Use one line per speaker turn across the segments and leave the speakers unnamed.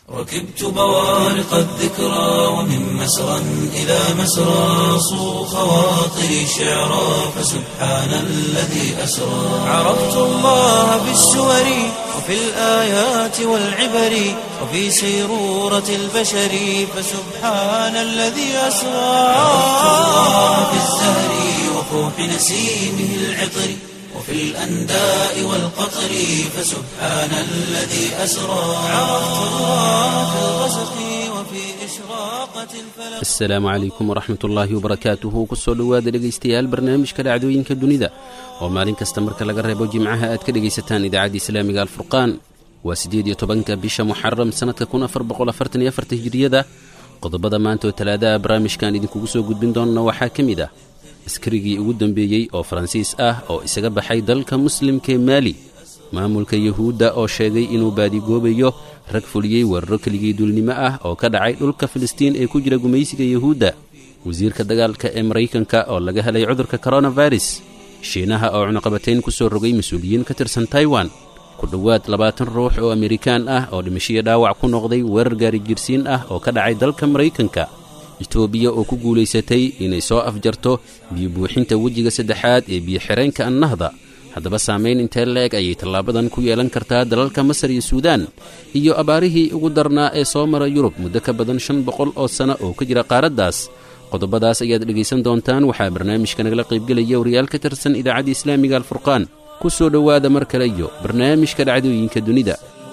ركبت بوارق الذكرى ومن مسرى إلى مسرى صو خواطري شعرا فسبحان الذي أسرى عرفت الله في السور وفي الآيات والعبر وفي سيرورة البشر فسبحان الذي أسرى عرفت الله في الزهر وفوح نسيمه العطر وفي الأنداء والقطر فسبحان الذي أسرى عرفت الله في الغسق وفي إشراقة الفلق
asalaamu calaykum waraxmat ullaahi wabarakaatuhu kusoo dhowaada dhegaystayaal barnaamijka dhacdooyinka dunida oo maalin kasta marka laga reebo jimcaha aad ka dhegaysataan idaacadda islaamiga alfurqaan waa siddeed iyo tobanka bisha muxaram sannadka kun afar boqol afartan iyo afarta hijiriyada qodobada maanta oo talaadaha barnaamijkan idinkugu soo gudbin doonna waxaa ka mid ah askarigii ugu dambeeyey oo faransiis ah oo isaga baxay dalka muslimka ee maali maamulka yuhuudda oo sheegay inuu baadigoobayo rag fuliyey weeraro keligii duulnimo ah oo ka dhacay dhulka filistiin ee ku jira gumaysiga yuhuudda wasiirka dagaalka ee maraykanka oo laga helay cudurka koronavirus shiinaha oo cunuqabatayn ku soo rogay mas-uuliyiin ka tirsan taiwan ku dhowaad labaatan ruux oo amerikaan ah oo dhimashiyo dhaawac ku noqday weerar gaari jirsiin ah oo ka dhacay dalka maraykanka etoobiya oo ku guulaysatay inay soo afjarto biyo buuxinta wejiga saddexaad ee biyo-xireenka annahda haddaba saamayn intee la-eg ayay tallaabadan ku yeelan kartaa dalalka masar iyo suudaan iyo abaarihii ugu darnaa ee soo mara yurub muddo ka badan shan boqol oo sanno oo ka jira qaaraddaas qodobadaas ayaad dhegaysan doontaan waxaa barnaamijka nagala qaybgelaya wariyaal ka tirsan idaacadda islaamiga alfurqaan ku soo dhowaada mar kale iyo barnaamijka dhacdooyinka dunida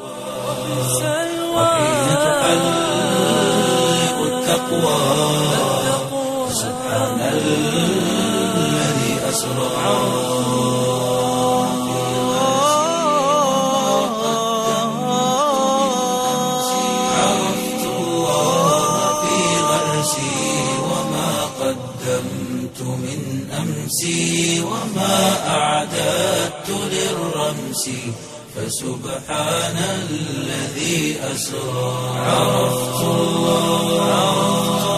وحين تحلق التقوى سبحان الذي أسرى عرفت الله في غرسي وما قدمت من أمسي وما أعددت للرمس فسبحان الذي أسرى عرفت الله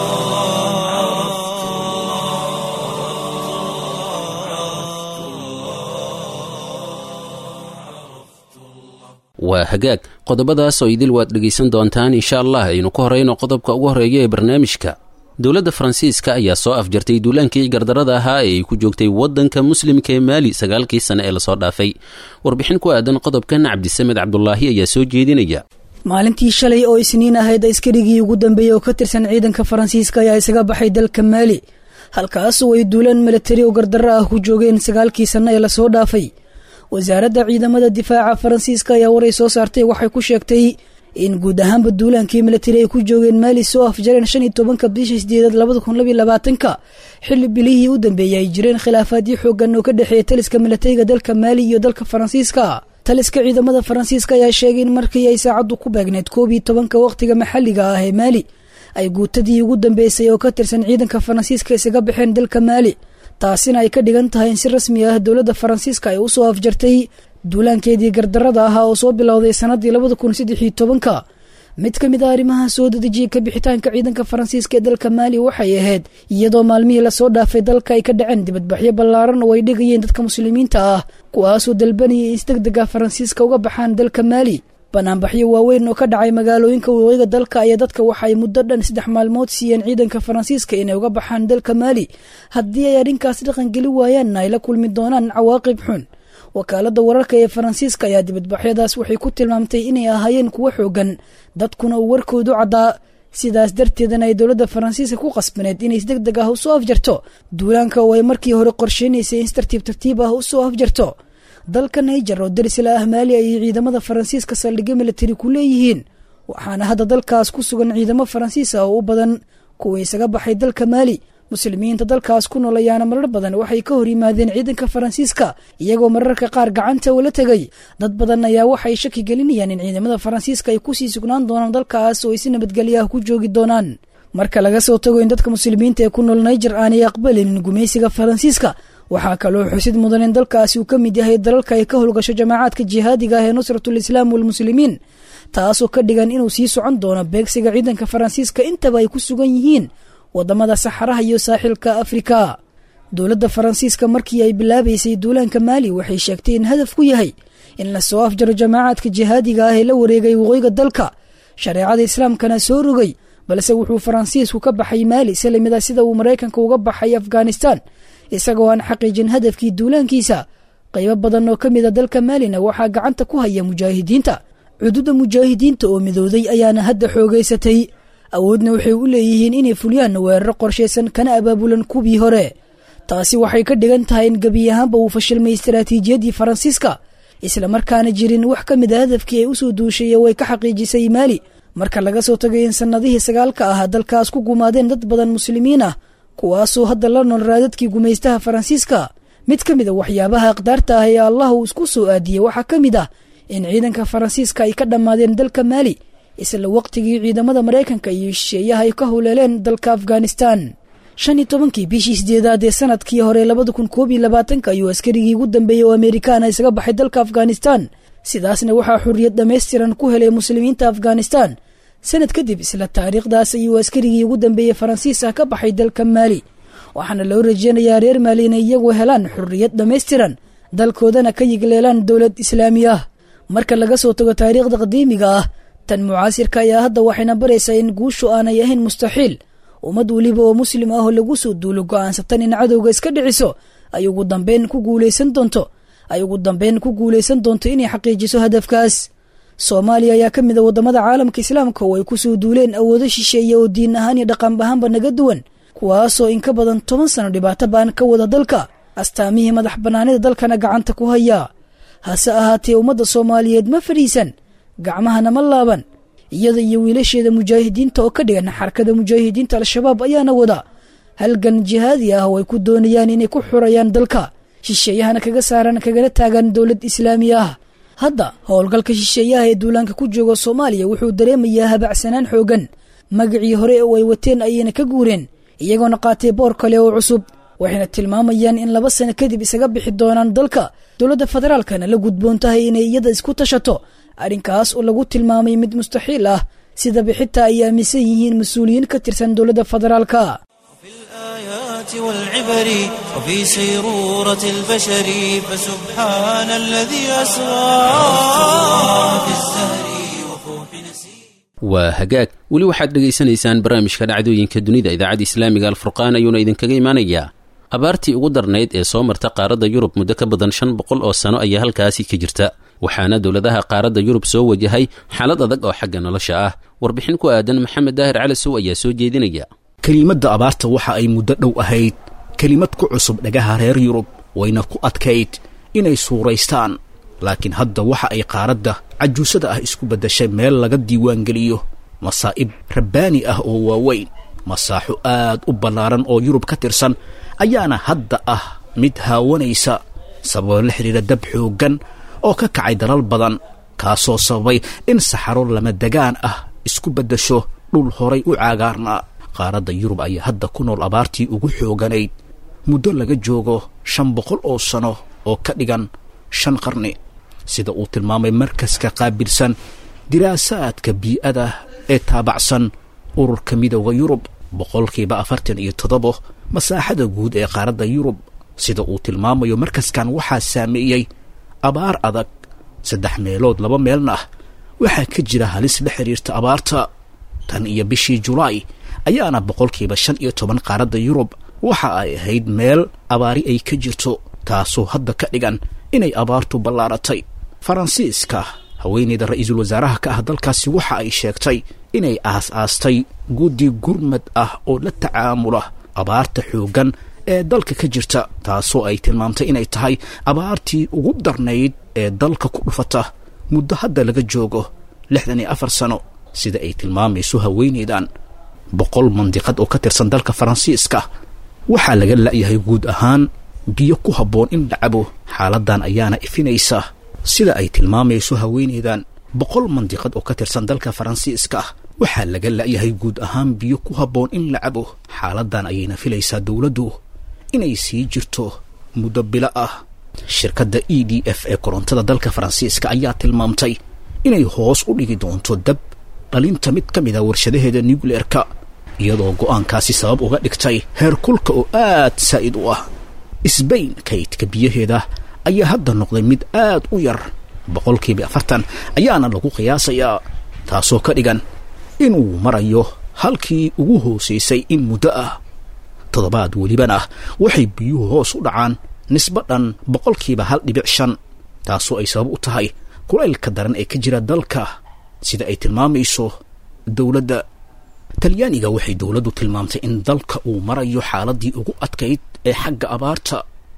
waa hagaag qodobadaas oo idil waad dhegaysan doontaan insha allah aynu ku horayno qodobka ugu horreeya ee barnaamijka dowladda faransiiska ayaa soo afjartay duulaankii gardarada ahaa ee ay ku joogtay waddanka muslimka ee maali sagaalkii sane ee lasoo dhaafay warbixin ku aadan qodobkan cabdisamed cabdulaahi ayaa soo jeedinaya
maalintii shalay oo isniin ahayd askarigii ugu dambeeyey oo ka tirsan ciidanka faransiiska ayaa isaga baxay dalka maali halkaasoo ay duulaan milatari oo gardarro ah ku joogeen sagaalkii sanno ee lasoo dhaafay wasaaradda ciidamada difaaca faransiiska ayaa waray soo saartay waxay ku sheegtay in guud ahaanba duulaankii milatari ay ku joogeen maali soo afjareen shan iyo tobanka bishii sideedaad labada kun labiyo labaatanka xilli bilihii u dambeeyey ay jireen khilaafaadyo xoogan oo ka dhexeeya taliska milatariga dalka maali iyo dalka faransiiska taliska ciidamada faransiiska ayaa sheegay in markii ay saacaddu ku beegneyd koob iyo tobanka wakhtiga maxalliga ah ee maali ay guutadii ugu dambeysay oo ka tirsan ciidanka faransiiska isaga baxeen dalka maali taasina ay ka dhigan tahay in si rasmi ah dowladda faransiiska ay u soo afjartay duulaankeedii gardarada ahaa oo soo bilowday sannaddii labada kun saddex iyo tobanka mid ka mid a arrimaha soo dedejiyey kabixitaanka ciidanka faransiiska ee dalka maali waxay ahayd iyadoo maalmihii lasoo dhaafay dalka ay ka dhaceen dibadbaxyo ballaaran oo ay dhigayeen dadka muslimiinta ah kuwaasoo dalbanayay in si deg deg ah faransiiska uga baxaan dalka maali banaanbaxyo waaweyn oo ka dhacay magaalooyinka waqooyiga dalka ayaa dadka waxa ay muddo dhan saddex maalmood siiyeen ciidanka faransiiska inay uga baxaan dalka maali haddii ay arrinkaas dhaqangeli waayaanna ay la kulmi doonaan cawaaqib xun wakaaladda wararka ee faransiiska ayaa dibadbaxyadaas waxay ku tilmaamtay inay ahaayeen kuwo xoogan dadkuna uu warkoodu caddaa sidaas darteedana ay dowladda faransiiska ku qasbaneed inay si deg deg ah usoo afjarto duulaanka oo ay markii hore qorsheynaysay in si tartiib tartiib ah usoo afjarto dalka naijer oo darisla ah maali ayay ciidamada faransiiska saldhigyo militari ku leeyihiin waxaana hadda dalkaas ku sugan ciidamo faransiis ah oo u badan kuwa isaga baxay dalka maali muslimiinta dalkaas ku nool ayaana marar badan waxay ka hor yimaadeen ciidanka faransiiska iyagoo mararka qaar gacanta ula tegay dad badan ayaa waxay shaki gelinayaan in ciidamada faransiiska ay kusii sugnaan doonaan dalkaas oo ay si nabadgelyo ah ku joogi doonaan marka laga soo tago in dadka muslimiinta ee ku nool naijer aanay aqbalinin gumaysiga faransiiska waxaa kaloo xusid mudan in dalkaasi uu ka mid yahay dalalka ay ka howlgasho jamaacaadka jihaadiga ah ee nusratul islaam walmuslimiin taasoo ka dhigan inuu sii socon doono beegsiga ciidanka faransiiska intaba ay ku sugan yihiin wadamada saxaraha iyo saaxilka afrika dowladda faransiiska markii ay bilaabaysay duulaanka maali waxay sheegtay in hadaf ku yahay in lasoo afjaro jamaacaadka jihaadiga ah ee la wareegay waqooyiga dalka shareecada islaamkana soo rogay balse wuxuu faransiisku ka baxay maali salimida sida uu maraykanka uga baxay afghanistan isagoo aan xaqiijin hadafkii duulaankiisa qaybo badan oo ka mida dalka maalina waxaa gacanta ku haya mujaahidiinta cududa mujaahidiinta oo midooday ayaana hadda xoogaysatay awoodna waxay u leeyihiin inay fuliyaan weeraro qorshaysan kana abaabulan kuwii hore taasi waxay ka dhigan tahay in gebi ahaanba uu fashilmay istaraatiijiyadii faransiiska islamarkaana jirin wax ka mid a hadafkii ay usoo duushay way ka xaqiijisay maali marka laga soo tagay in sannadihii sagaalka ah dalkaas ku gumaadeen dad badan muslimiin ah kuwaasoo hadda la nool raadadkii gumaystaha faransiiska mid ka mid a waxyaabaha aqdaarta ah ee allah uu isku soo aadiyey waxaa ka mid ah in ciidanka faransiiska ay ka dhammaadeen dalka maali isla waqtigii ciidamada maraykanka iyo shisheeyaha ay ka huleeleen dalka afghanistan shan iyo tobankii bishii sideedaad ee sanadkii hore labada kun koob iyo labaatanka ayuu askarigii ugu dambeeyey oo amerikaana isaga baxay dalka afghanistan sidaasna waxaa xurriyad dhammaystiran ku helay muslimiinta afghanistan sanad kadib isla taariikhdaas ayuu askarigii ugu dambeeyey faransiis ah ka baxay dalka maali waxaana loo rajeynayaa reer maali inay iyagu helaan xurriyad dhammaystiran dalkoodana ka yigleelaan dowlad islaami ah marka laga soo tago taariikhda qadiimiga ah tan mucaasirka ayaa hadda waxayna baraysaa in guushu aanay ahayn mustaxiil ummad weliba oo muslim ah oo lagu soo duulo go'aansatan in cadowga iska dhiciso ay ugu dambeyn ku guulaysan doonto ay ugu dambeyn ku guulaysan doonto inay xaqiijiso hadafkaas soomaaliya ayaa ka mid a waddamada caalamka islaamka oo ay ku soo duuleen awoodo shisheeye oo diin ahaan iyo dhaqan ahaanba naga duwan kuwaasoo in ka badan toban sano dhibaato baan ka wada dalka astaamihii madax bannaanida dalkana gacanta ku haya hase ahaatee ummadda soomaaliyeed ma fadhiisan gacmahana ma laaban iyada iyo wiilasheeda mujaahidiinta oo ka dhigan xarakada mujaahidiinta al-shabaab ayaana wada halgan jihaadi ah oo ay ku doonayaan inay ku xurayaan dalka shisheeyahana kaga saaran kagala taagan dowlad islaami ah hadda howlgalka shisheeyaha ee duulaanka ku jooga soomaaliya wuxuu dareemayaa habacsanaan xoogan magacii hore oo ay wateen ayayna ka guureen iyagoona qaatay boor kale oo cusub waxayna tilmaamayaan in laba sano kadib isaga bixi doonaan dalka dowladda federaalkana la gudboon tahay inay iyada isku tashato arrinkaas oo lagu tilmaamay mid mustaxiil ah sidaba xitaa ay aaminsan yihiin mas-uuliyiin ka tirsan dowladda federaalka
الآيات والعبر وفي سيرورة البشر فسبحان الذي أسرى في الزهر وفوح نسير
waa hagaag weli waxaad dhegaysanaysaan barnaamijka dhacdooyinka dunida idaacadda islaamiga alfurqaan ayuuna idinkaga imanayaa abaartii ugu darnayd ee soo marta qaaradda yurub muddo ka badan shan boqol oo sano ayaa halkaasi ka jirta waxaana dowladaha qaaradda yurub soo wajahay xaalad adag oo xagga nolosha ah warbixin ku aadan maxamed daahir calasow ayaa soo jeedinaya
kelimadda abaarta waxa ay muddo dhow ahayd kelimad ku cusub dhagaha reer yurub wayna ku adkayd inay suuraystaan laakiin hadda waxa ay qaaradda cajuusada ah isku beddashay meel laga diiwaangeliyo masaa'ib rabbaani ah oo waaweyn masaaxo aad u ballaaran oo yurub ka tirsan ayaana hadda ah mid haawanaysa sababo la xidhiira dab xooggan oo ka kacay dalal badan kaasoo sababay in saxaro lama degaan ah isku beddasho dhul horay u caagaarnaa qaaradda yurub ayaa hadda ku nool abaartii ugu xooganayd muddo laga joogo shan boqol oo sano oo ka dhigan shan qarni sida uu tilmaamay markaska qaabilsan diraasaadka bii'ada ee taabacsan ururka midooda yurub boqolkiiba afartan iyo toddobo masaaxada guud ee qaaradda yurub sida uu tilmaamayo markaskan waxaa saameeyey abaar adag saddex meelood laba meelna ah waxaa ka jira halis la xidhiirta abaarta tan iyo bishii julaay ayaana boqolkiiba shan iyo toban qaaradda yurub waxa ay ahayd meel abaari ay ka jirto taasoo hadda ka dhigan inay abaartu ballaaratay faransiiska haweeneyda ra-iisul wasaaraha ka ah dalkaasi waxa ay sheegtay inay aas-aastay guddi gurmad ah oo la tacaamula abaarta xooggan ee dalka ka jirta taasoo ay tilmaamtay inay tahay abaartii ugu darnayd ee dalka ku dhufata muddo hadda laga joogo lixdan iyo afar sano sida ay tilmaamayso haweeneydan boqol mandiqad oo ka tirsan dalka faransiiska waxaa laga la'yahay guud ahaan biyo ku habboon in la cabo xaaladan ayaana ifinaysa sida ay tilmaamayso haweeneydan boqol mandiqad oo ka tirsan dalka faransiiska waxaa laga la'yahay guud ahaan biyo ku habboon in la cabo xaaladan ayayna filaysaa dowladdu inay sii jirto muddo bilo ah shirkadda e d f ee korontada dalka faransiiska ayaa tilmaamtay inay hoos u dhigi doonto dab dhalinta mid ka mid a warshadaheeda nucleerka iyadoo go'aankaasi sabab uga dhigtay heerkulka oo aad saa'id u ah sbain kaydka biyaheeda ayaa hadda noqday mid aad u yar boqolkiiba afartan ayaana lagu qiyaasayaa taasoo ka dhigan inuu marayo halkii ugu hoosaysay in muddo ah toddobaad welibana waxay biyuhu hoos u dhacaan nisbo dhan boqolkiiba hal dhibic shan taasoo ay sabab u tahay kulaylka daran ee ka jira dalka sida ay tilmaamayso dowladda talyaaniga waxay dowladdu tilmaamtay in dalka uu marayo xaaladii ugu adkayd ee xagga abaarta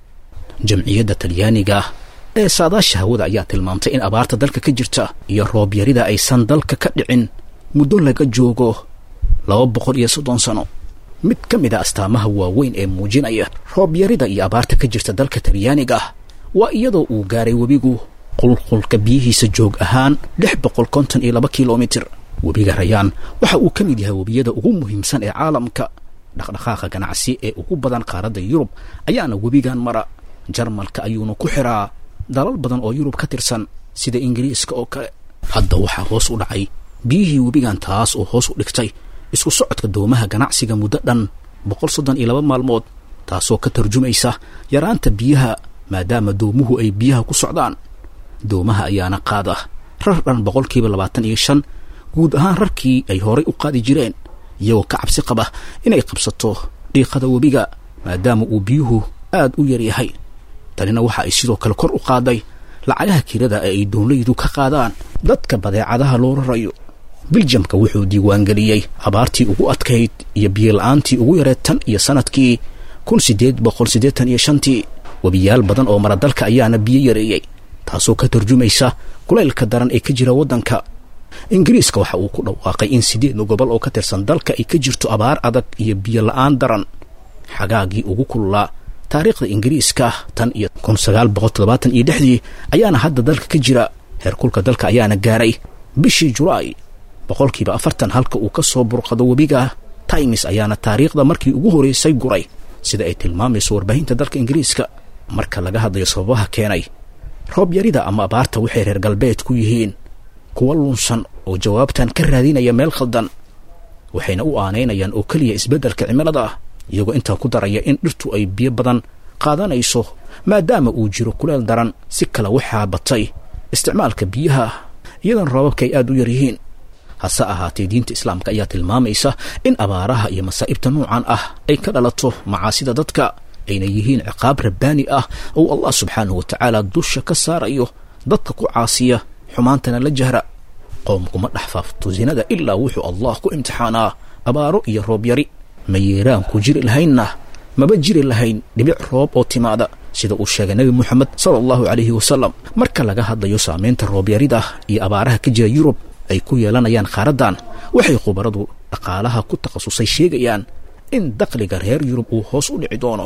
jamciyadda talyaaniga ee saadaasha hawada ayaa tilmaamtay in abaarta dalka ka jirta iyo roobyarida aysan dalka ka dhicin muddo laga joogo laba boqol iyo soddon sano mid ka mid a astaamaha waaweyn ee muujinaya roobyarida iyo abaarta ka jirta dalka talyaaniga waa iyadoo uu gaaray webigu qulqulka biyihiisa joog ahaan lix boqol konton iyo laba kilomitir webiga rayaan waxa uu ka mid yahay webiyada ugu muhiimsan ee caalamka dhaqdhaqaaqa ganacsi ee ugu badan qaaradda yurub ayaana webigan mara jarmalka ayuuna ku xiraa dalal badan oo yurub ka tirsan sida ingiriiska oo kale hadda waxaa hoos u dhacay biyihii webigan taas oo hoos u dhigtay isku socodka doomaha ganacsiga muddo dhan boqol soddon iyo laba maalmood taasoo ka tarjumaysa yaraanta biyaha maadaama doomuhu ay biyaha ku socdaan doomaha ayaana qaada rar dhan boqolkiiba labaatan iyo shan guud ahaan rarkii ay horay u qaadi jireen iyagoo ka cabsi qaba inay qabsato dhiiqada webiga maadaama uu biyuhu aad u yar yahay tanina waxa ay sidoo kale kor u qaaday lacagaha kirada ee ay doonlaydu ka qaadaan dadka badeecadaha loo rarayo biljamka wuxuu diiwaangeliyey abaartii ugu adkayd iyo biyola-aantii ugu yareed tan iyo sanadkii kun siddeed boqol siddeetan iyo shantii webiyaal badan oo mara dalka ayaana biyo yareeyey taasoo ka tarjumaysa kulaylka daran ee ka jira waddanka ingiriiska waxa uu ku dhawaaqay in siddeed gobol oo ka tirsan dalka ay ka jirto abaar adag iyo biyo la-aan daran xagaagii ugu kululaa taariikhda ingiriiska tan iyo kun sagaal boqol toddobaatan iyo lixdii ayaana hadda dalka ka jira heerkulka dalka ayaana gaaray bishii julaay boqolkiiba afartan halka uu ka soo burqado webiga times ayaana taariikhda markii ugu horeysay guray sida ay tilmaamayso warbaahinta dalka ingiriiska marka laga hadlayo sababaha keenay roob yarida ama abaarta waxay reer galbeed ku yihiin kuwa lunsan oo jawaabtan ka raadinaya meel khaldan waxayna u aanaynayaan oo keliya isbeddelka cimilada ah iyagoo intaa ku daraya in dhirtu ay biyo badan qaadanayso maadaama uu jiro kuleel daran si kale waxaa batay isticmaalka biyaha iyadan roobabka ay aad u yar yihiin hase ahaatee diinta islaamka ayaa tilmaamaysa in abaaraha iyo masaa'ibta noocan ah ay ka dhalato macaasida dadka ayna yihiin ciqaab rabbaani ah oo allah subxaanahu wa tacaala dusha ka saarayo dadka ku caasiya xumaantana la jahra qoomkuma dhex faafto sinada ilaa wuxuu allah ku imtixaanaa abaaro iyo roob yari ma yeeraan ku jiri lahaynna maba jiri lahayn dhibic roob oo timaada sida uu sheegay nebi moxamed sala allahu calayhi wasalam marka laga hadlayo saamaynta roobyarida iyo abaaraha ka jira yurub ay ku yeelanayaan qaaraddan waxay khubaradu dhaqaalaha ku takhasusay sheegayaan in dakhliga reer yurub uu hoos u dhici doono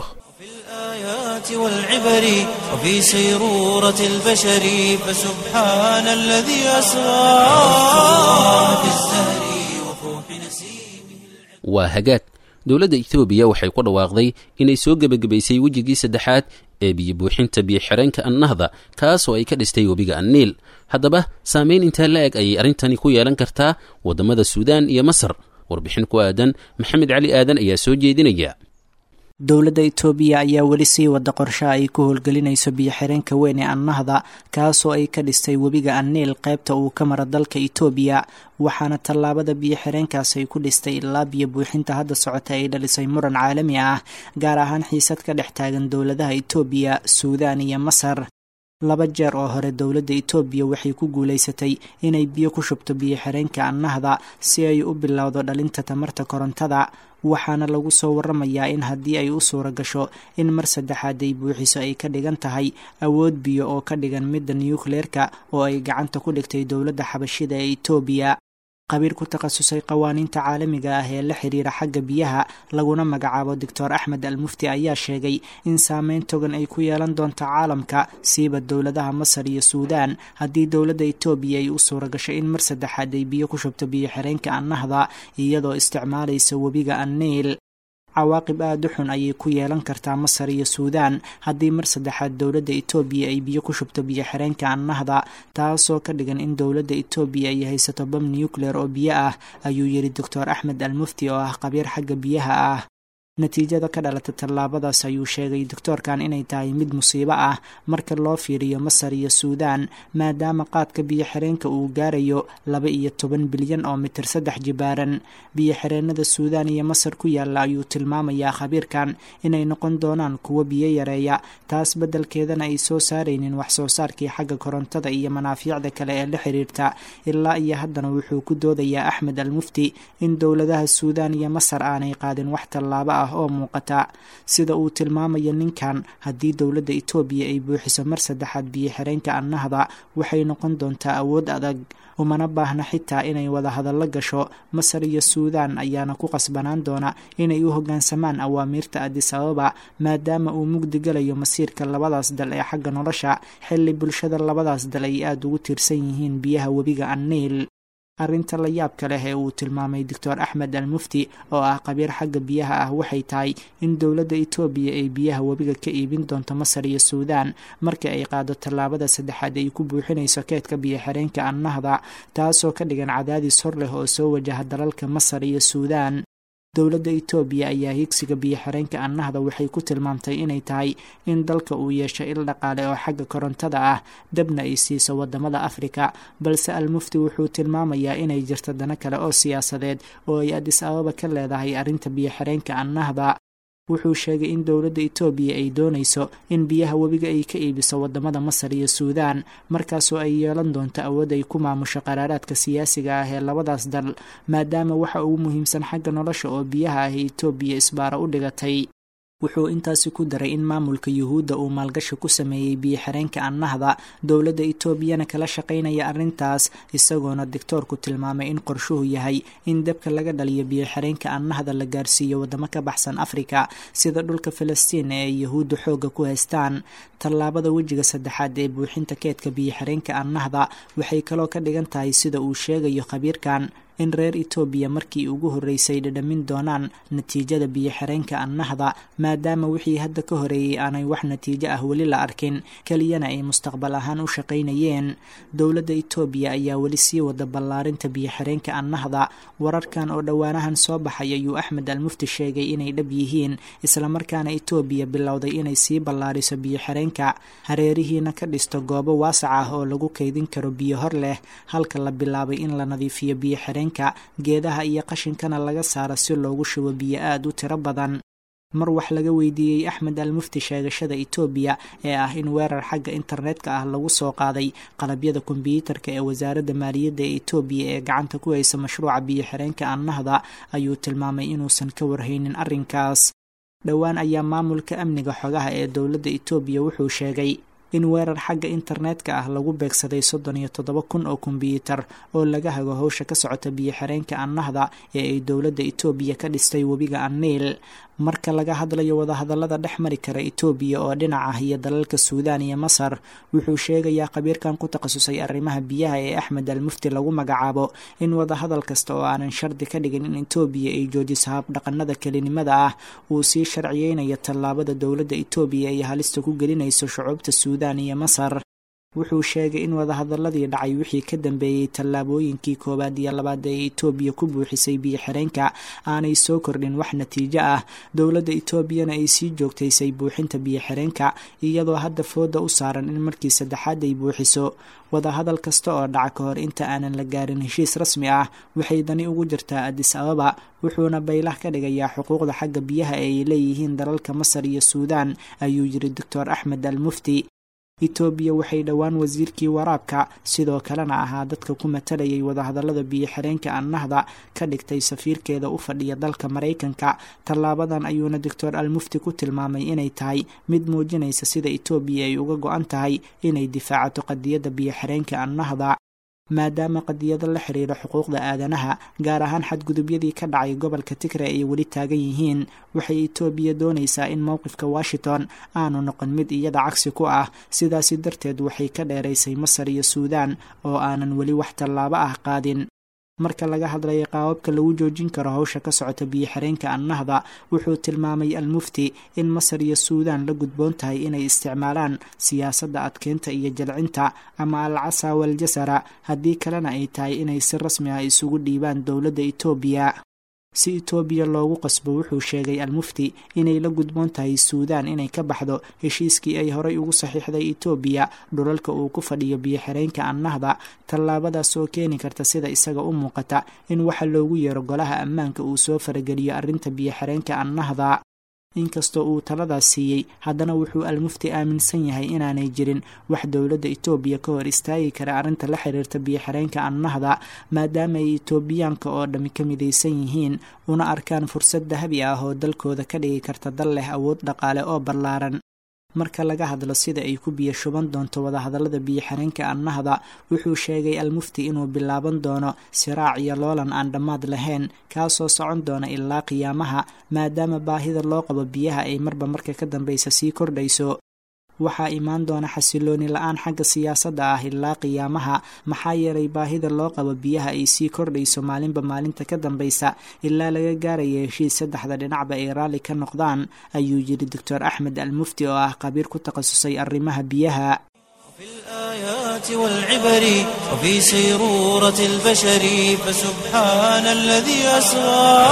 الآيات والعبر وفي سيرورة البشر فسبحان الذي أسرى في الزهر وفوح نسيمه
waa hagaag dowladda etoobiya waxay ku dhawaaqday inay soo gebagabaysay wejigii saddexaad ee biyo buuxinta biyo-xireenka annahda kaas oo ay ka dhistay webiga anniil haddaba saamayn intaa la eg ayay arrintani ku yeelan kartaa waddamada suudaan iyo masar warbixin ku aadan maxamed cali aadan ayaa soo jeedinaya
dowladda itoobiya ayaa weli sii wada qorshe ay ku howlgelinayso biyo-xireenka weyn ee annahda kaasoo ay ka dhistay webiga anniil qaybta uu ka mara dalka itoobiya waxaana tallaabada biyo-xireenkaas ay ku dhistay ilaa biyo buuxinta hadda socota ay dhalisay muran caalami ah gaar ahaan xiisad ka dhex taagan dowladaha itoobiya suudaan iyo masar laba jeer oo hore dowladda itoobiya waxay ku guulaysatay inay biyo ku shubto biyo-xireenka annahda si ay u bilowdo dhalinta tamarta korontada waxaana lagu soo waramayaa in haddii ay u suura gasho in mar saddexaad ay buuxiso ay ka dhigan tahay awood biyo oo ka dhigan midda nukleerka oo ay gacanta ku dhigtay dowladda xabashida ee itoobiya qabiir ku takhasusay qawaaniinta caalamiga ah ee la xiriira xagga biyaha laguna magacaabo doctor axmed al mufti ayaa sheegay in saameyn togan ay ku yeelan doonto caalamka siiba dowladaha masar iyo suudaan haddii dowladda itoobiya ay u suura gasho in mar saddexaad ay biyo ku shubto biyo-xireenka annahda iyadoo isticmaalaysa webiga anniil cawaaqib aada u xun ayay ku yeelan kartaa masar iyo suudaan haddii mar saddexaad dowladda itoobiya ay biyo ku shubto biyo-xireenka annahda taasoo ka dhigan in dowladda itoobiya ay haysato bam nucleer oo biyo ah ayuu yidhi doctor axmed al mufti oo ah qabiir xagga biyaha ah natiijada ka dhalata tallaabadaas ayuu sheegay doctoorkan inay tahay mid musiibo ah marka loo fiiriyo masar iyo suudaan maadaama qaadka biyo-xireenka uu gaarayo laba iyo toban bilyan oo mitir saddex jibaaran biyo-xireenada suudaan iyo masar ku yaalla ayuu tilmaamayaa khabiirkan inay noqon doonaan kuwo biyo yareeya taas beddelkeedana ay soo saaraynin wax soo saarkii xagga korontada iyo manaafiicda kale ee la xiriirta ilaa iyo haddana wuxuu ku doodayaa axmed al mufti in dowladaha suudaan iyo masar aanay qaadin wax tallaabo ah oo muuqata sida uu tilmaamayo ninkan haddii dowladda etoobiya ay buuxiso mar saddexaad biyo-xireenka annahda waxay noqon doontaa awood adag umana baahna xitaa inay wada hadallo gasho masar iyo suudaan ayaana ku qasbanaan doona inay u hoggaansamaan awaamiirta adis ababa maadaama uu mugdi galayo masiirka labadaas dal ee xagga nolosha xilli bulshada labadaas dal ay aada ugu tiirsan yihiin biyaha webiga anniil arrinta la yaabka leh ee uu tilmaamay doctor axmed al mufti oo ah qabiir xagga biyaha ah waxay tahay in dowladda etoobiya ay biyaha webiga ka iibin doonto masar iyo suudaan marka ay qaado tallaabada saddexaad ay ku buuxinayso keedka biyo-xireenka annahda taasoo ka dhigan cadaadis hor leh oo soo wajaha dalalka masar iyo suudaan dowladda etoobiya ayaa higsiga biyo-xireenka annahda waxay ku tilmaamtay inay tahay in dalka uu yeesho il dhaqaale oo xagga korontada ah dabna ay siiso wadamada afrika balse almufti wuxuu tilmaamayaa inay jirto dano kale oo siyaasadeed oo ay adis ababa ka leedahay arrinta biyo-xireenka annahda wuxuu sheegay in dowladda etoobiya ay doonayso in biyaha webiga ay ka iibiso wadamada masar iyo suudaan markaasoo ay yeelan doonto awood ay ku maamusho qaraaraadka siyaasiga ah ee labadaas dal maadaama waxa ugu muhiimsan xagga nolosha oo biyaha ah etoobiya isbaara u dhigatay wuxuu intaasi ku daray in maamulka yuhuudda uu maalgashi ku sameeyey biyo-xireenka annahda dowladda etoobiyana kala shaqaynaya arrintaas isagoona doctoorku tilmaamay in qorshuhu yahay in dabka laga dhaliyo biyo-xireenka annahda la gaarsiiyo waddamo ka baxsan afrika sida dhulka falastiin ee ay yuhuudda xoogga ku haystaan tallaabada wejiga saddexaad ee buuxinta keedka biyo-xireenka annahda waxay kaloo ka dhigan tahay sida uu sheegayo khabiirkan in reer etoobiya markii ugu horreysay dhadhamin doonaan natiijada biyo-xireenka annahda maadaama wixii hadda ka horeeyey aanay wax natiijo ah weli la arkin keliyana ay mustaqbal ahaan u shaqaynayeen dowladda etoobiya ayaa weli sii wada ballaarinta biyo-xireenka annahda wararkan oo dhowaanahan soo baxay ayuu axmed almufti sheegay inay dhab yihiin islamarkaana etoobiya bilowday inay sii ballaariso biyo-xireenka hareerihiina ka dhisto goobo waasac ah oo lagu kaydin karo biyo hor leh halka la bilaabay in la nadiifiyo biyo-xireen geedaha iyo qashinkana laga saaro si loogu shubo biyo aada u tiro badan mar wax laga weydiiyey axmed al mufti sheegashada etoobiya ee ah in weerar xagga internetka ah lagu soo qaaday qalabyada kombyuutarka ee wasaaradda maaliyadda ee etoobiya ee gacanta ku haysa mashruuca biyo-xireenka annahda ayuu tilmaamay inuusan ka warhaynin arrinkaas dhowaan ayaa maamulka amniga xogaha ee dowladda etoobiya wuxuu sheegay in weerar xagga internetka ah lagu beegsaday soddon iyo toddoba kun oo kombyuutar oo laga hago howsha ka socota biyo-xireenka annahda ee ay dowladda etoobiya ka dhistay webiga anniil marka laga hadlayo wadahadallada dhex mari kara etoobiya oo dhinac ah iyo dalalka suudaan iyo masar wuxuu sheegayaa khabiirkan ku takhasusay arrimaha biyaha ee axmed al mufti lagu magacaabo in wadahadal kasta oo aanan shardi ka dhigin in etoobiya ay joojiso habdhaqanada kelinimada ah uu sii sharciyeynayo tallaabada dowladda etoobiya ay halista ku gelinayso shucuubta suudaan iyo masar wuxuu sheegay in wadahadaladii dhacay wixii ka dambeeyey tallaabooyinkii koowaad iyo labaad ee etoobiya ku buuxisay biyo-xireenka aanay soo kordhin wax natiijo ah dowladda etoobiyana ay sii joogtaysay buuxinta biyo-xireenka iyadoo hadda fooda u saaran in markii saddexaad ay buuxiso wadahadal kasta oo dhaca ka hor inta aanan la gaarin heshiis rasmi ah waxay dani ugu jirtaa adis ababa wuxuuna baylah ka dhigayaa xuquuqda xagga biyaha ee ay leeyihiin dalalka masar iyo suudaan ayuu yiri doctor axmed al mufti etoobiya waxay dhowaan wasiirkii waraabka sidoo kalena ahaa dadka ku matalayay wadahadallada biyo-xireenka annahda ka dhigtay safiirkeeda u fadhiya dalka maraykanka tallaabadan ayuuna doctor al mufti ku tilmaamay inay tahay mid muujinaysa sida etoobiya ay uga go-an tahay inay difaacato qadiyadda biyo-xireenka annahda maadaama qadiyado la xiriira xuquuqda aadanaha gaar ahaan xadgudubyadii ka dhacay gobolka tigre ay weli taagan yihiin waxay etoobiya doonaysaa in mowqifka washington aanu noqon mid iyada cagsi ku ah sidaasi darteed waxay ka dheeraysay masar iyo suudaan oo aanan weli wax tallaabo ah qaadin marka laga hadlayay qaababka lagu joojin karo howsha ka socota biyo-xireenka annahda wuxuu tilmaamay al mufti in masar iyo suudaan la gudboon tahay inay isticmaalaan siyaasadda adkeynta iyo jalcinta ama al casa waljasara haddii kalena ay tahay inay si rasmi ah isugu dhiibaan dowladda etoobiya si itoobiya loogu qasbo wuxuu sheegay almufti inay la gudboon tahay suudaan inay ka baxdo heshiiskii ay horay ugu saxiixday itoobiya dhulalka uu ku fadhiyo biyo-xireenka annahda tallaabadaas oo keeni karta sida isaga u muuqata in waxa loogu yeero golaha ammaanka uu soo farageliyo arrinta biyo-xireenka annahda inkastoo uu taladaas siiyey haddana wuxuu almufti aaminsan yahay inaanay jirin wax dowladda itoobiya ka hor istaagi kara arrinta la xiriirta biyo-xireenka annahda maadaama ay itoobiyaanka oo dhammi ka midaysan yihiin una arkaan fursad dahabi ah oo dalkooda ka dhigi karta dal leh awood dhaqaale oo ballaaran marka laga hadlo sida ay ku biyo shuban doonto wadahadallada biyo-xireenka annahda wuxuu sheegay almufti inuu bilaaban doono siraac iyo loolan aan dhammaad lahayn kaasoo socon doona ilaa qiyaamaha maadaama baahida loo qabo biyaha ay marba marka ka dambaysa sii kordhayso waxaa imaan doona xasilooni la-aan xagga siyaasadda ah ilaa qiyaamaha maxaa yeelay baahida loo qabo biyaha ay sii kordhayso maalinba maalinta ka dambaysa ilaa laga gaaraya heshiis saddexda dhinacba ay raalli ka noqdaan ayuu yidhi doctor axmed almufti oo ah qabiir ku takhasusay arrimaha biyaha
في الآيات والعبر وفي سيرورة البشر فسبحان الذي أسرى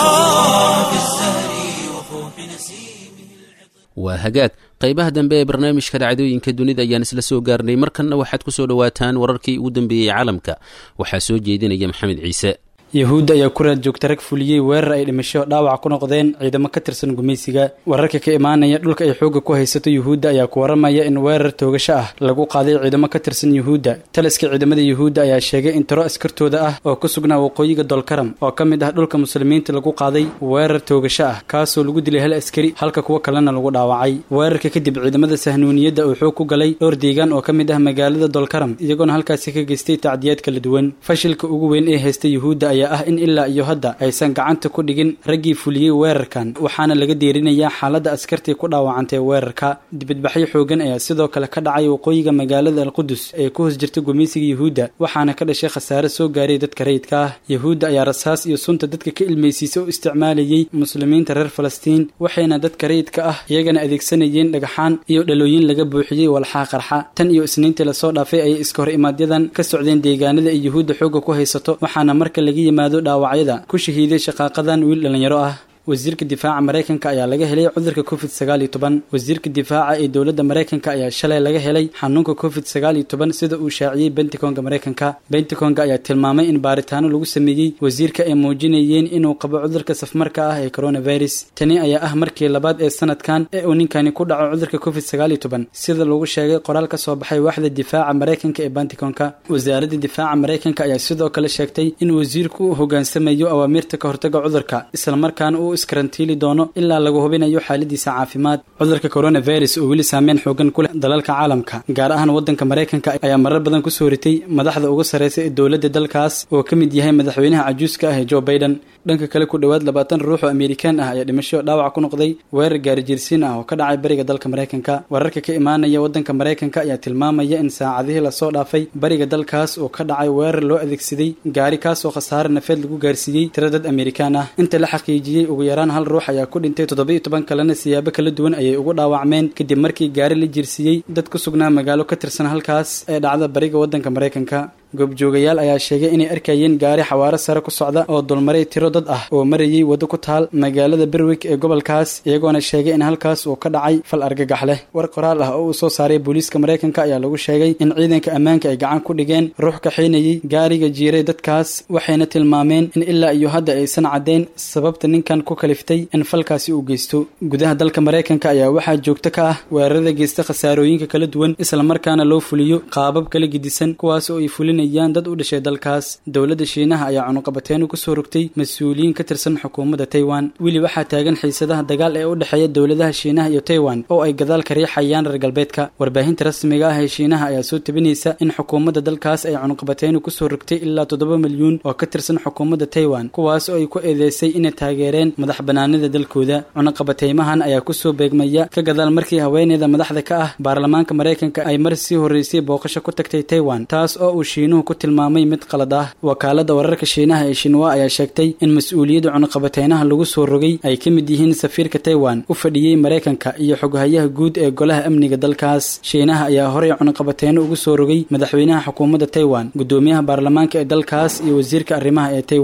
في الزهر وفوح نسيمه
waa hagaag qaybaha dambe ee barnaamijka dhacdooyinka dunida ayaan isla soo gaarnay markanna waxaad ku soo dhowaataan wararkii ugu dambeeyey caalamka waxaa soo jeedinaya maxamed ciise
yahuudda ayaa ku raad joogta rag fuliyey weerar ay dhimasho dhaawac ku noqdeen ciidamo ka tirsan gumaysiga wararka ka imaanaya dhulka ay xoogga ku haysato yuhuudda ayaa ku waramaya in weerar toogasho ah lagu qaaday ciidamo ka tirsan yuhuudda taliska ciidamada yuhuudda ayaa sheegay in tiro askartooda ah oo ku sugnaa waqooyiga dolkaram oo ka mid ah dhulka muslimiinta lagu qaaday weerar toogasho ah kaasoo lagu dilay hal askari halka kuwo kalena lagu dhaawacay weerarka kadib ciidamada sahnuuniyadda uu xoog ku galay dhowr deegaan oo ka mid ah magaalada dolkaram iyagoona halkaasi ka geystay tacdiyaad kala duwan fashilka ugu weyn ee haysta yuhuudda ayaa ah in ilaa iyo hadda aysan gacanta ku dhigin raggii fuliyey weerarkan waxaana laga deerinayaa xaaladda askartii ku dhaawacantay weerarka dibadbaxyo xoogan ayaa sidoo kale ka dhacay waqooyiga magaalada alqudus ee ku hoos jirta gumaysiga yuhuudda waxaana ka dhashay khasaare soo gaaray dadka rayidka ah yuhuudda ayaa rasaas iyo sunta dadka ka ilmaysiisa u isticmaalayey muslimiinta reer falastiin waxayna dadka rayidka ah iyagana adeegsanayeen dhagaxaan iyo dhalooyin laga buuxiyey walxaa qarxa tan iyo isniintii lasoo dhaafay ayay iska hor imaadyadan ka socdeen deegaanada ay yuhuudda xoogga ku haysato waxaana marka laga yimaado dhaawacyada ku shahiiday shaqaaqadan wiil dhallinyaro ah wasiirka difaaca maraykanka ayaa laga helay cudurka covid sagaal iyo toban wasiirka difaaca ee dowladda maraykanka ayaa shalay laga helay xanuunka covid sagaal iyo toban sida uu shaaciyey benticonga maraykanka benticonga ayaa tilmaamay in baaritaano lagu sameeyey wasiirka ay muujinayeen inuu qabo cudurka safmarka ah ee coronavirus tani ayaa ah markii labaad ee sanadkan ee uu ninkani ku dhaco cudurka covid sagaal iyo toban sida lagu sheegay qoraal ka soo baxay waaxda difaaca maraykanka ee benticonka wasaaradda difaaca maraykanka ayaa sidoo kale sheegtay in wasiirku uu hogaansamayo awaamiirta ka hortaga cudurka islamarkaana uu iskarantiili doono ilaa lagu hubinayo xaaladiisa caafimaad cudurka coronavirus oo weli saameyn xoogan ku leh dalalka caalamka gaar ahaan waddanka maraykanka ayaa marar badan kusoo ritay madaxda ugu sarreysa ee dowladda dalkaas oo ka mid yahay madaxweynaha cajuuska ah ee joe baiden dhanka kale ku dhowaad labaatan ruux oo amerikaan ah ayaa dhimasho dhaawac ku noqday weerar gaarijiirsiin ah oo ka dhacay bariga dalka maraykanka wararka ka imaanaya waddanka maraykanka ayaa tilmaamaya in saacadihii lasoo dhaafay bariga dalkaas oo ka dhacay weerar loo adeegsaday gaari kaas oo khasaare nafeed lagu gaarsiiyey tiro dad amerikaan ah inta la xaqiijiyey ugu yaraan hal ruux ayaa ku dhintay toddoba iyo toban kalena siyaabo kala duwan ayay ugu dhaawacmeen kadib markii gaari la jirsiiyey dad ku sugnaa magaalo ka tirsan halkaas ee dhacda bariga waddanka maraykanka goobjoogayaal ayaa sheegay inay arkayeen gaari xawaaro sare ku socda oo dulmaray tiro dad ah oo marayay waddo ku taal magaalada berwig ee gobolkaas iyagoona sheegay in halkaas uu ka dhacay fal argagax leh war qoraal ah oo uu soo saaray booliiska maraykanka ayaa lagu sheegay in ciidanka ammaanka ay gacan ku dhigeen ruux kaxaynayay gaariga jiiray dadkaas waxayna tilmaameen in ilaa iyo hadda aysan caddayn sababta ninkan ku kaliftay in falkaasi uu geysto gudaha dalka maraykanka ayaa waxaa joogto ka ah weerarada geysta khasaarooyinka kala duwan islamarkaana loo fuliyo qaabab kala gedisan kuwaas oo ay fulina dad u dhashay dalkaas dowladda shiinaha ayaa cunuqabateenu kusoo rogtay mas-uuliyiin ka tirsan xukuumadda taiwan weli waxaa taagan xiisadaha dagaal ee u dhexeeya dowladaha shiinaha iyo taiwan oo ay gadaal ka riixayaan reer galbeedka warbaahinta rasmiga ah ee shiinaha ayaa soo tabinaysa in xukuumadda dalkaas ay cunuqabateenu kusoo rogtay ilaa toddoba milyuun oo ka tirsan xukuumadda taiwan kuwaas oo ay ku eedeysay inay taageereen madax banaanida dalkooda cunuqabateymahan ayaa kusoo beegmaya ka gadaal markii haweeneyda madaxda ka ah baarlamaanka maraykanka ay mar sii horreysay booqasho ku tagtay taiwan taas oo uu shiinuhu ku tilmaamay mid qalad ah wakaalada wararka shiinaha ee shinwa ayaa sheegtay in mas-uuliyadda cunuqabateynaha lagu soo rogay ay ka mid yihiin safiirka taiwan u fadhiyey maraykanka iyo xoghayaha guud ee golaha amniga dalkaas shiinaha ayaa horey cunuqabateyno ugu soo rogay madaxweynaha xukuumadda taiwan guddoomiyaha baarlamaanka ee dalkaas iyo wasiirka arrimaha ee taiwan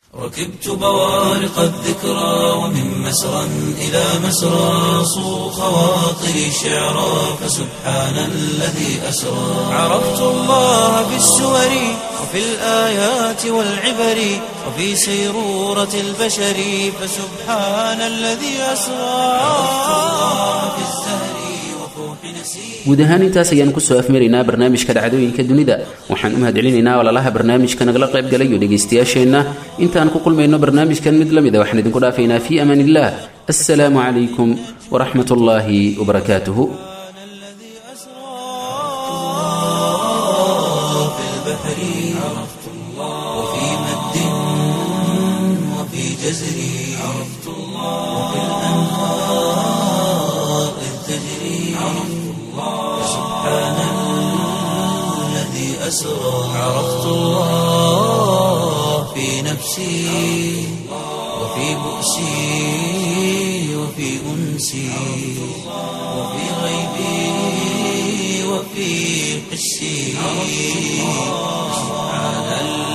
ركبت بوارق الذكرى ومن مسرى إلى مسرى صو خواطري شعرا فسبحان الذي أسرى عرفت الله في السور وفي الآيات والعبر وفي سيرورة البشر فسبحان الذي أسرى عرفت الله في الزهر وفوح نسير
guud ahaan intaas ayaan kusoo afmaraynaa barnaamijka dhacdooyinka dunida waxaan u mahadcelinaynaa walaalaha barnaamijka nagala qayb galayo dhegaystayaasheenna intaan ku kulmayno barnaamijkan mid la mid a waxaan idinku dhaafaynaa fii amaan illah assalaamu calaykum waraxmat ullaahi wabarakaatuhu
الذي أسرى في البحر عرفت الله وفي مد وفي جزر عرفت الله وفي الأنهار إذ تجري عرفت الله سبحان الذي أسرى عرفت الله في نفسي وفي بؤسي وفي أنسي وفي غيبي وفي حسي سبحان